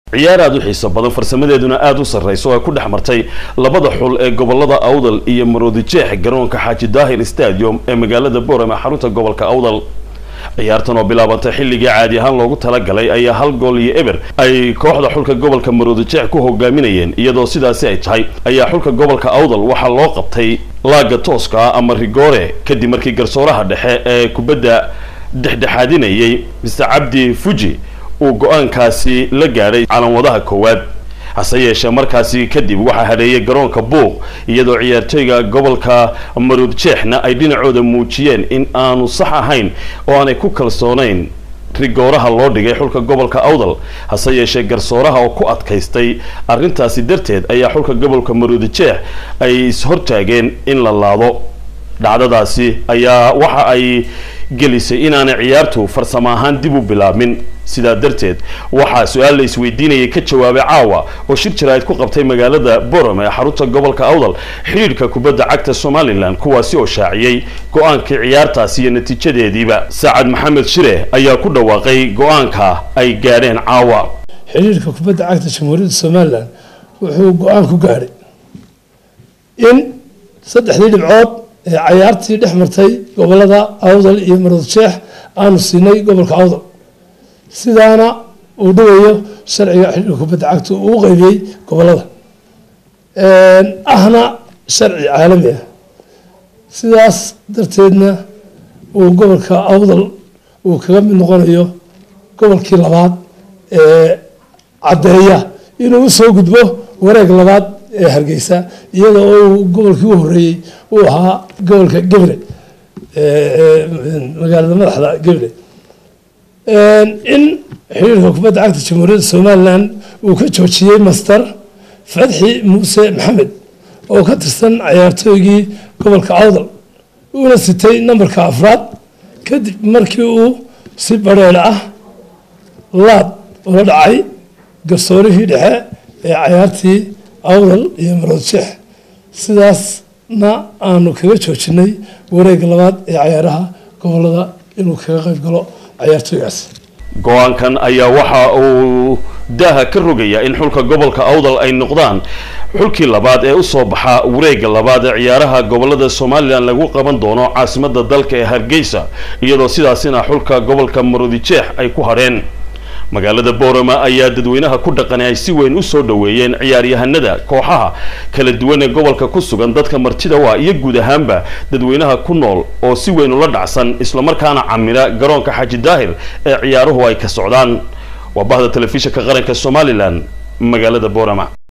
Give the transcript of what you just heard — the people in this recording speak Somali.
ciyaar aada u xiiso badan farsamadeeduna aada u sarraysa oo ay ku dhex martay labada xul ee gobolada awdal iyo maroodijeex garoonka xaaji daahir stadium ee magaalada boorama xarunta gobolka awdal ciyaartan oo bilaabantay xilligii caadi ahaan loogu talagalay ayaa hal gool iyo eber ay kooxda xulka gobolka maroodijeex ku hogaaminayeen iyadoo sidaasi ay tahay ayaa xulka gobolka awdal waxaa loo qabtay laaga tooska ah ama rigoore kadib markii garsooraha dhexe ee kubadda dhexdhexaadinayay mr cabdi fuji uu go-aankaasi la gaadhay calanwadaha koowaad hase yeeshee markaasi kadib waxaa hadheeyay garoonka buuq iyadoo ciyaartooyga gobolka maruudjeexna ay dhinacooda muujiyeen in aanu sax ahayn oo aanay ku kalsoonayn rigooraha loo dhigay xulka gobolka awdal hase yeeshee garsooraha oo ku adkaystay arrintaasi darteed ayaa xulka gobolka maruudijeex ay ishortaageen in la laado dhacdadaasi ayaa waxa ay gelisay inaanay ciyaartu farsamo ahaan dib u bilaabmin sidaa darteed waxaa su-aal la isweydiinayay ka jawaabay caawa oo shir jaraa'id ku qabtay magaalada borom ee xarunta gobolka awdal xidhiidhka kubadda cagta somalilan kuwaasi oo shaaciyey go-aankii ciyaartaasi iyo natiijadeediiba saacad maxamed shire ayaa ku dhawaaqay go-aanka ay gaadheen caawa xidhiidhka kubadda cagta jamhuuriyadda somalilan wuxuu go-aan ku gaadhay in saddexdii dhibcood ee cayaartii dhex martay gobolada awdal iyo maroodjeex aanu siinay gobolka awdal sidaana uu dhawayo sharciga xidhiidhka kubadda cagta uu u qeybiyey gobolada ahna sharci caalami ah sidaas darteedna uu gobolka awdal uu kaga mid noqonayo gobolkii labaad ee caddeeya inuu usoo gudbo wareeg labaad ee hargeysa iyada oo uu gobolkii u horeeyey uu ahaa gobolka gebre magaalada madaxda gebre in xiriirka kubadda cagta jamhuuriyadda somalilan uu ka joojiyey master fadxi muuse maxamed oo ka tirsan cayaartooygii gobolka awdal uuna sitay nambarka afraad kadib markii uu si badheedh ah laad ula dhacay garsoorihii dhexe ee cayaartii awdal iyo maroodjeex sidaasna aanu kaga joojinay wareega labaad ee cayaaraha gobolada inuu kaga qayb galo cayaartooygaas go-aankan ayaa waxa uu daaha ka rogayaa in xulka gobolka awdal ay noqdaan xulkii labaad ee usoo baxa wareega labaad ee ciyaaraha gobolada somalilan lagu qaban doono caasimada dalka ee hargeysa iyadoo sidaasina xulka gobolka maroodijeex ay ku hadheen magaalada boorama ayaa dadweynaha ku dhaqan ay si weyn usoo dhaweeyeen ciyaaryahanada kooxaha kala duwan ee gobolka ku sugan dadka martida waa iyo guud ahaanba dadweynaha ku nool oo si weyn ula dhacsan islamarkaana camira garoonka xaaji daahir ee ciyaaruhu ay ka socdaan waa bahda telefishinka qaranka somalilan magaalada boorama